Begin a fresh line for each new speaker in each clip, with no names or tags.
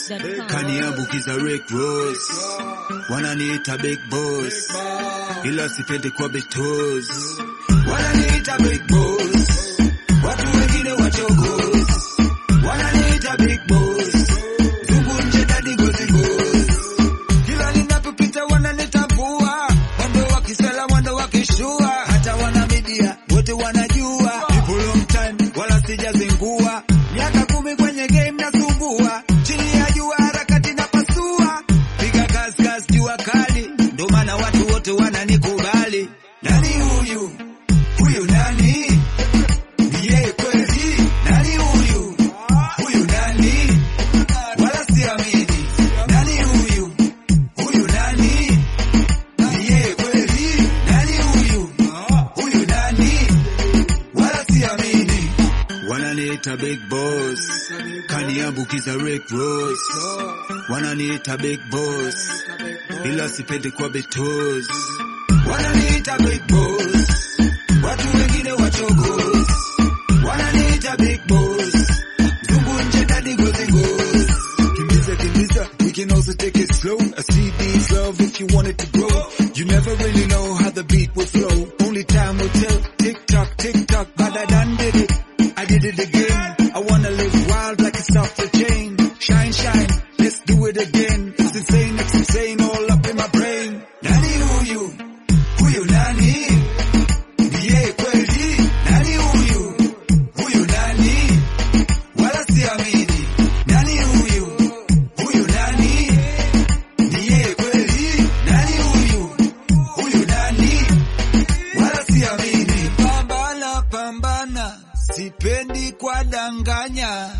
NinjaPhoenix.com.
kaniambukiza Rick Ross, wananiita big boss, ila sipendi kwa betos, wananiita big boss, watu wengine wachogos, wananiita big boss, zungu nje dadi gozi gozi, kila ninapopita wananitambua, mwendo wa kisela, mwendo wa kishua, hata wana media wote wanajua, People long time wala sijazingua, miaka kumi kwenye game nasumbua, chini ya jua harakati na pasua, piga kazi kazi jua kali, ndo maana watu wote wananikubali. Nani huyu? Huyu nani? Ndiye kweli? Nani huyu? Huyu nani? Wala siamini. Nani huyu? Huyu nani? Ndiye kweli? Nani huyu? Huyu nani? Wala siamini. Wananiita big boss, kaniambukiza Rick Ross. Wananiita big boss, ila sipendi kwa betos. Wananiita big boss, watu wengine wachogos. Wananiita big boss, zungu nje dadi gozi gozi. Kimbiza kimbiza, we can also take it slow. A CD's love if you want it to grow. You never really know how the beat will flow. Only time will tell. Tick tock, tick tock, but I done did it. I did it again. I wanna live wild like it's off the chain. Shine, shine, let's do it again. It's insane, it's insane, all up in my brain. Nani huyu? Huyu nani? Ndiye kweli? Nani huyu? Huyu nani? Wala siamini. Nani huyu? Huyu nani? Ndiye kweli? Nani huyu? Huyu nani? Wala siamini. Pambana, pambana, sipendi kwa danganya.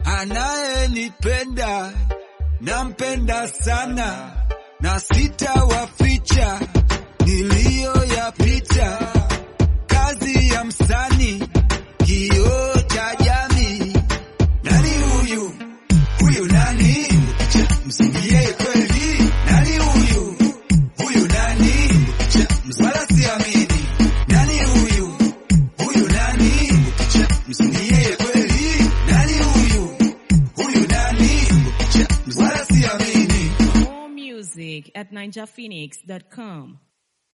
Anayenipenda nampenda sana, na sitawaficha niliyoyapita. Kazi ya msanii, kioo cha jamii. Nani huyu? Huyu nani? Ndiye kweli? Nani huyu? Huyu nani? Wala siamini. Nani huyu? Huyu nani? Ndiye kweli? Nani huyu? Huyu nani? Wala siamini.
More music at NinjaPhoenix.com.